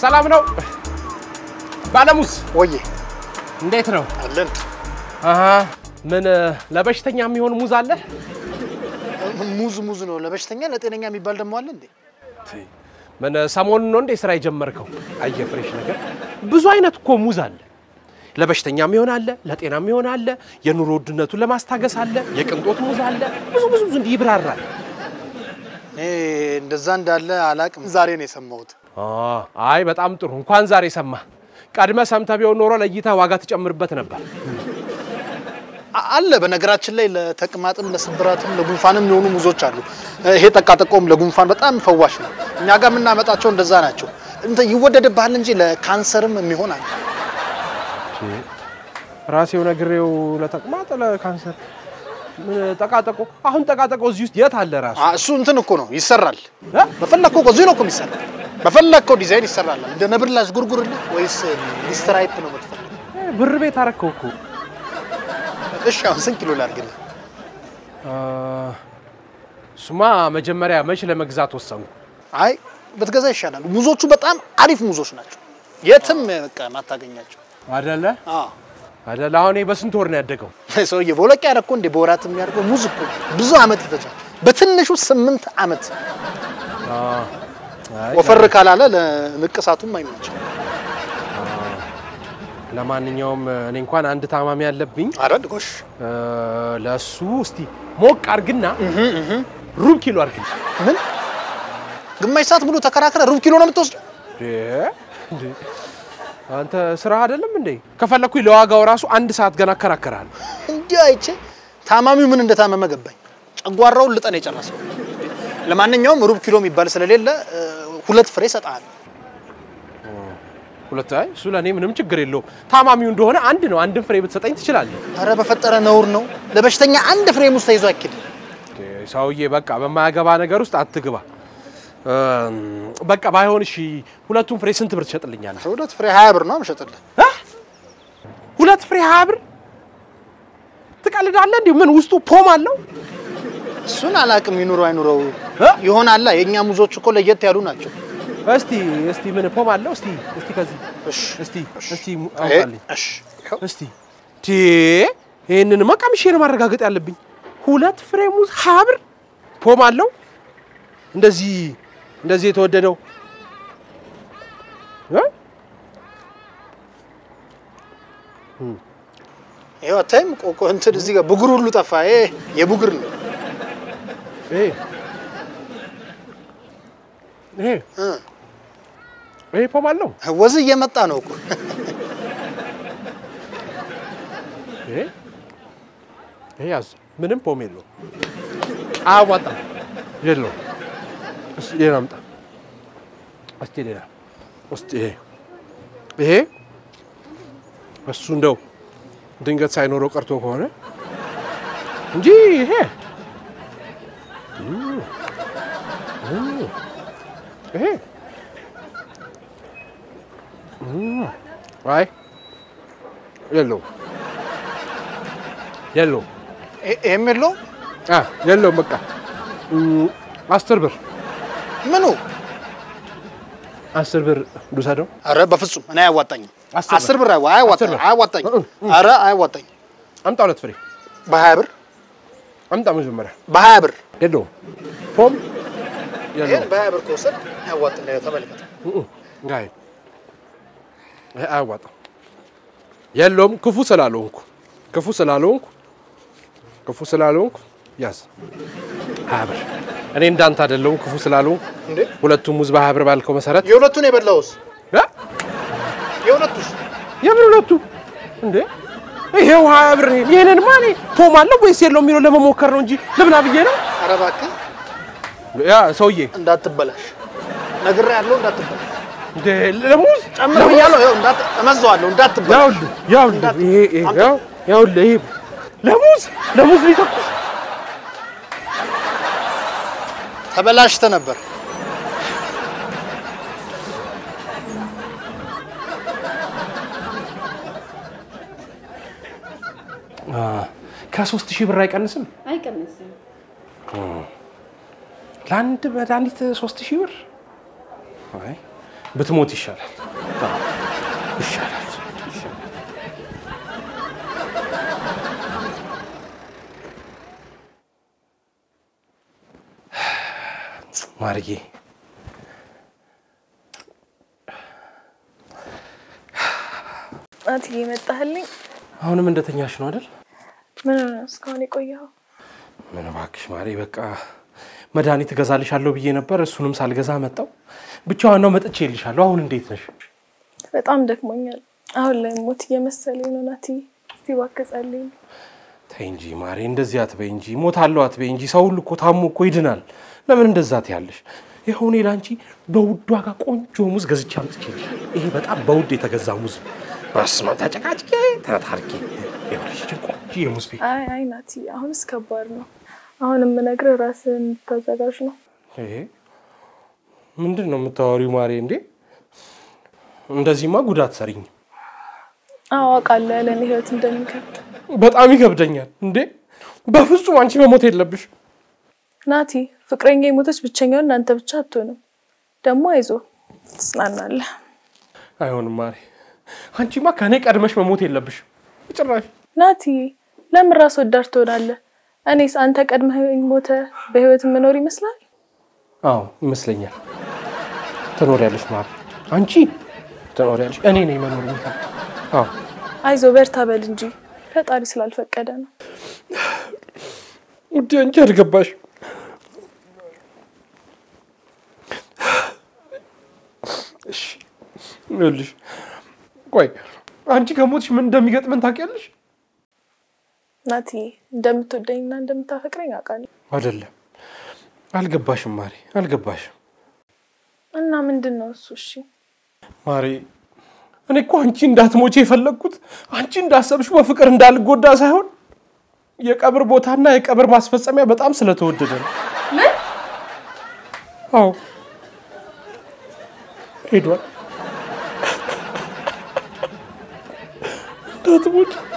ሰላም ነው ባለሙዝ? ወዬ እንዴት ነው? አለን አሀ ምን ለበሽተኛ የሚሆን ሙዝ አለ? ሙዝ ሙዝ ነው ለበሽተኛ ለጤነኛ የሚባል ደግሞ አለ እንዴ? ምን ሰሞኑን ነው እንዴ ስራ የጀመርከው? አየ ፍሬሽ ነገር ብዙ አይነት እኮ ሙዝ አለ። ለበሽተኛ የሚሆን አለ፣ ለጤና የሚሆን አለ፣ የኑሮ ውድነቱን ለማስታገስ አለ፣ የቅንጦት ሙዝ አለ። ብዙ ብዙ ብዙ እንዲህ ይብራራል። እኔ እንደዛ እንዳለ አላቅም። ዛሬ ነው የሰማሁት። አ አይ በጣም ጥሩ እንኳን ዛሬ ሰማ። ቀድመ ሰምተህ ቢሆን ኖሮ ለይታ ዋጋ ትጨምርበት ነበር። አ- አለ በነገራችን ላይ ለተቅማጥም ለስብራትም ለጉንፋንም የሆኑ ሙዞች አሉ። ይሄ ጠቃጠቆም ለጉንፋን በጣም ፈዋሽ ነው። እኛ ጋር የምናመጣቸው እንደዛ ናቸው። እንትን ይወደድብሃል እንጂ ለካንሰርም የሚሆን አለ። ራሴው ነግሬው ለተቅማጥ ለካንሰር ምን ጠቃጠቆ አሁን ጠቃጠቆ እዚህ ውስጥ የት አለ ራሱ? አ፣ እሱ እንትን እኮ ነው ይሰራል። እ? በፈለግከው እኮ እዚህ ነው እኮ የሚሰራ። በፈለግከው ዲዛይን ይሰራል። እንደ ነብር ላስጉርጉርልህ ወይስ ሊስትራይፕ ነው የምትፈልገው? ብር ቤት አረከው እኮ እሺ አሁን ስንት ኪሎ ላድርግልህ? አ፣ እሱማ መጀመሪያ መች ለመግዛት ወሰኑ? አይ ብትገዛ ይሻላል። ሙዞቹ በጣም አሪፍ ሙዞች ናቸው። የትም በቃ ማታገኛቸው። አደለ አዎ አደለ። አሁን ይሄ በስንት ወር ነው ያደገው? ሰውዬ በሁለት ያደረኩ እንዴ በወራት የሚያደርገው ሙዝ እኮ ብዙ አመት ይፈጃል። በትንሹ ስምንት አመት አ፣ አይ፣ ወፈር ካላለ ለንቅሳቱም አይመችም። ለማንኛውም እኔ እንኳን አንድ ታማሚ ያለብኝ አረድ ጎሽ እ፣ ለእሱ እስቲ ሞቅ አርግና ሩብ ኪሎ አርግና ምን ግማሽ ሰዓት ሙሉ ተከራክረ ሩብ ኪሎ ነው የምትወስደው? እንዴ አንተ ስራ አይደለም እንዴ? ከፈለኩኝ ለዋጋው ራሱ አንድ ሰዓት ገና አከራከራለሁ። እንዲህ አይቼ ታማሚው ምን እንደታመመ ገባኝ። ጨጓራውን ልጠን የጨረሰው። ለማንኛውም ሩብ ኪሎ የሚባል ስለሌለ እ፣ ሁለት ፍሬ እሰጥሃለሁ። ሁለት አይ እሱ ለእኔ ምንም ችግር የለውም። ታማሚው እንደሆነ አንድ ነው። አንድን ፍሬ ብትሰጠኝ ትችላለህ። ኧረ በፈጠረ ነውር ነው። ለበሽተኛ አንድ ፍሬ ሙዝ ተይዞ አይኬድም። ሰውዬ በቃ በማያገባ ነገር ውስጥ አትግባ። እም፣ በቃ ባይሆን እሺ፣ ሁለቱን ፍሬ ስንት ብር ትሸጥልኛለህ? ሁለት ፍሬ ሀያ ብር ነው የምሸጥልህ። እ? ሁለት ፍሬ ሀያ ብር ትቀልዳለህ? እንዲሁ ምን ውስጡ ፖም አለው? እሱን አላቅም ይኑረው አይኑረው እ? ይሆናላ። የእኛ ሙዞች እኮ ለየት ያሉ ናቸው። እስቲ እስቲ ምን ፖም አለው? እስቲ እስቲ ከዚህ እሺ እስቲ እስቲ ይሄ- አውጣልኝ እሺ ይኸው። እስቲ ቴ ይሄንንማ ቀምሼ ነው ማረጋገጥ ያለብኝ። ሁለት ፍሬ ሙዝ ሀያ ብር ፖም አለው። እንደዚህ እንደዚህ የተወደደው እ? ይኸው አታይም? ቆቆ እንትን እዚህ ጋር ብጉር ሁሉ ጠፋ። ይሄ የቡግር ነው። ይሄ ይሄ እ። ይሄ ፖም አለው። ወዝ እየመጣ ነው እኮ ይሄ ይሄ ያዝ ምንም ፖም የለውም። አያዋጣም። የለውም። እስቲ ሌላ አምጣ። እስቲ ሌላ እስቲ ይሄ ይሄ እሱ እንደው ድንገት ሳይኖረው ቀርቶ ከሆነ እንጂ ይሄ እም፣ እም፣ ይሄ እም፣ አይ የለውም የለውም ይሄ- ይሄም የለውም። አ የለውም። በቃ እም፣ አስር ብር ምኑ? አስር ብር ልውሰደው። አረ በፍጹም እኔ አያዋጣኝም። አስር ብር። አስር ብር አይዋ- አያዋጣኝ- አስር ብር። አያዋጣኝም። እ- አረ አያዋጣኝም። አምጣ ሁለት ፍሬ በሀያ ብር አምጣ። መጀመሪያ በሀያ ብር የለውም ፖም ይሄን የለውም። በሀያ ብር ከወሰድ አያዋጣኝ። ተመልከተ። አይ ይሄ አያዋጣም። የለውም ክፉ ስላልሆንኩ ክፉ ስላልሆንኩ ክፉ ስላልሆንኩ ያዝ ሀያ ብር። እኔ እንዳንተ አይደለሁም ክፉ ስላልሆንኩ እንዴ ሁለቱም ሙዝ በሀያ ብር ባልከው መሰረት የሁለቱን የበላውስ እ? የሁለቱስ የምን ሁለቱ እንዴ? ይሄው ሀያ ብር ይሄንን ማኔ ፖም አለው ወይስ የለው የሚለው ለመሞከር ነው እንጂ ልብላ ብዬ ነው። አረ እባክህ ያ ሰውዬ እንዳትበላሽ ነግሬ ያለው እንዳትበላሽ እንደ ለሙዝ ጨምር ብያለሁ። ይኸው እንዳት እመዘዋለሁ እንዳትበላሽ። ያውልህ ያውልህ ይሄ ይሄ ያው ያውልህ ይሄ ለሙዝ ለሙዝ ሊተኩስ ተበላሽተ ነበር። ከሶስት ሺህ ብር አይቀንስም። አይቀንስም። ለአንድ መድኃኒት ሶስት ሺህ ብር አይ ብትሞት ይሻላል አዎ፣ ይሻላል። ማርዬ ናትዬ መጣህልኝ? አሁንም እንደተኛሽ ነው አይደል? ምን ሆነ እስካሁን የቆየኸው? ምን እባክሽ ማሬ፣ በቃ መድኃኒት እገዛልሻለሁ ብዬ ነበር። እሱንም ሳልገዛ መጣው። ብቻ ዋናው መጥቼ እልሻለሁ። አሁን እንዴት ነሽ? በጣም ደክሞኛል። አሁን ላይ ሞት እየመሰለኝ ነው ናትዬ። እስቲ እባክህ ጸልይልኝ። ተይ እንጂ ማሬ፣ እንደዚህ አትበይ እንጂ። ሞታለሁ አትበይ እንጂ። ሰው ሁሉ እኮ ታሞ እኮ ይድናል። ለምን እንደዛ ትያለሽ? ይኸው እኔ ለአንቺ በውድ ዋጋ ቆንጆ ሙዝ ገዝቼ አምጥቼልሻለሁ። ይሄ በጣም በውድ የተገዛ ሙዝ ነው። በስመ አብ ተጨቃጭቄ ተታርኬ ይኸውልሽ፣ ይህችን ቆንጆ የሙዝ ቤት አይ አይ ናትዬ፣ አሁንስ ከባድ ነው። አሁን የምነግርህ ራስህን እንድታዘጋጅ ነው። ይሄ ምንድን ነው የምታወሪው ማሬ? እንዴ እንደዚህማ ጉዳት ሰሪኝ አዎ አውቃለሁ ያለን ህይወት እንደሚከብድ በጣም ይከብደኛል። እንዴ በፍጹም አንቺ መሞት የለብሽ። ናቲ። ፍቅረኛ የሞተች ብቸኛውን እናንተ ብቻ አትሆንም። ደግሞ አይዞ ትጽናናለህ። አይሆንም ማሬ፣ አንቺማ ከእኔ ቀድመሽ መሞት የለብሽ ጭራሽ። ናቲ፣ ለምን ራስ ወዳድ ትሆናለህ? እኔስ አንተ ቀድመህ ሞተ በህይወት የምኖር ይመስላል? አዎ ይመስለኛል። ትኖሪያለሽ ማሬ፣ አንቺ ትኖሪያለሽ። እኔ ነኝ መኖር የሚከብድ። አዎ አይዞ በርታ በል እንጂ ፈጣሪ ስላልፈቀደ ነው። ውዴ፣ አንቺ አልገባሽ። እሺ ይኸውልሽ፣ ቆይ አንቺ ከሞትሽ ምን እንደሚገጥመን ታውቂያለሽ? ናቲ እንደምትወደኝና እንደምታፈቅረኝ አውቃለሁ። አይደለም፣ አልገባሽም ማሬ፣ አልገባሽም እና ምንድን ነው እሱ? እሺ ማሬ። እኔ እኮ አንቺ እንዳትሞቼ የፈለግኩት አንቺ እንዳሰብሽ በፍቅር እንዳልጎዳ ሳይሆን የቀብር ቦታና የቀብር ማስፈጸሚያ በጣም ስለተወደደ ነው። አዎ ሄዷል። እንዳትሞች